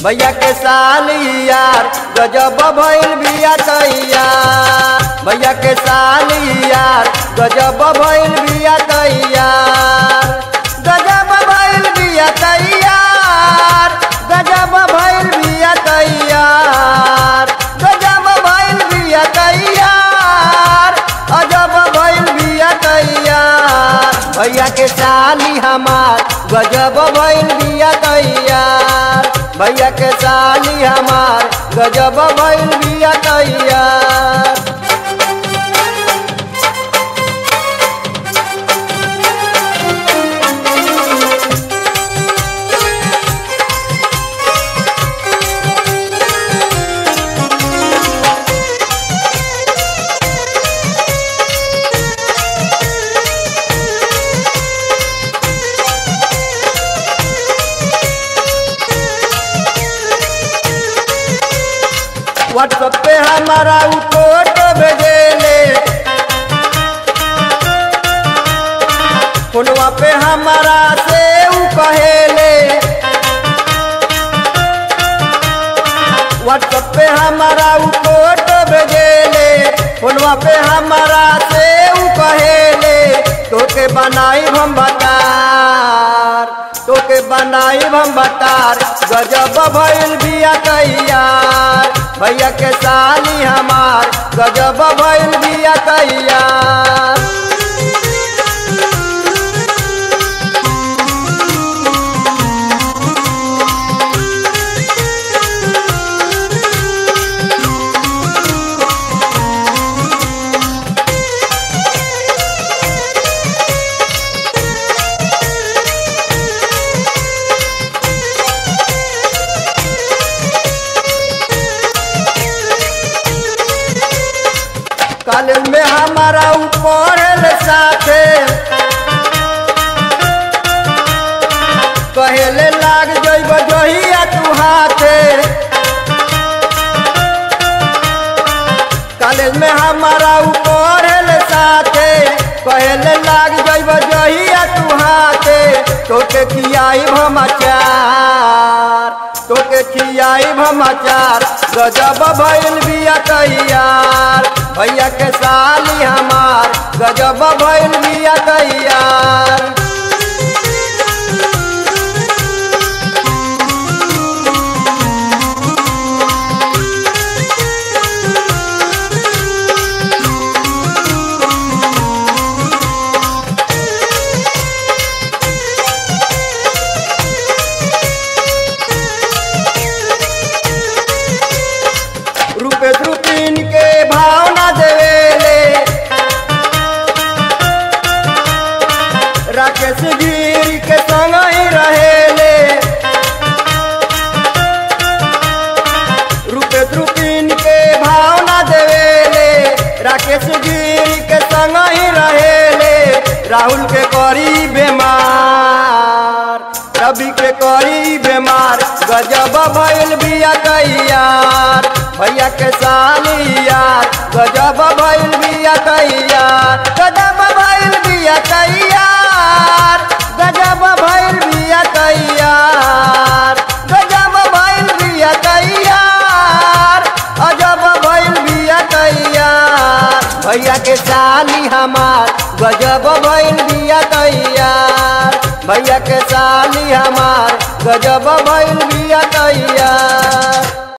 भैया के साली यार गजब भइल बिया तैयार भैया के साली यार गजब भइल बिया तैयार गजब भइल बिया तैयार गजब भइल बिया तैयार गजब भइल बिया तैयार अजब भइल बिया तैयार भैया के साली हमार गजब भइल बिया तैयार भैया के साली हमार गजब भइल बिया तैयार व्हाट्सएप पे हमारा उ फोटो भेजेले फोनवा पे हमारा से उ कहेले व्हाट्सएप पे हमारा उ फोटो भेजेले फोनवा पे हमारा से उ कहेले तोके बनाई हम बतार तोके बनाई हम बतार गजब भइल बिया तैयार भैया के साली हमार गजब भइल बिया तैयार कॉलेज में हमारा ऊपर साथे कहेले लाग जइब जहिया तू हाथे कॉलेज में हमारा ऊपर साथे कहेले लाग जइब जहिया तू हाथे तोके खियाई हम अचार तोके खियाई हम अचार गजब भइल बिया तैयार भैया के साली हमार गजब भइल बिया तैयार रूपे रूपीन के भावना देवेले राकेश गिर के संग ही रहेले रूपे रूपीन के भावना देवेले राकेश गिर के संग ही रहेले राहुल के करी बेमार रवि के करी बेमार गजब भइल बिया तैयार भैया के साली यार गजब भइल बिया तैयार गजब भइल बिया तैयार गजब भइल बिया तैयार गजब भइल बिया तैयार अजब भइल बिया तैयार भैया के साली हमार गजब भइल बिया तैयार भैया के साली हमार गजब भइल बिया तैयार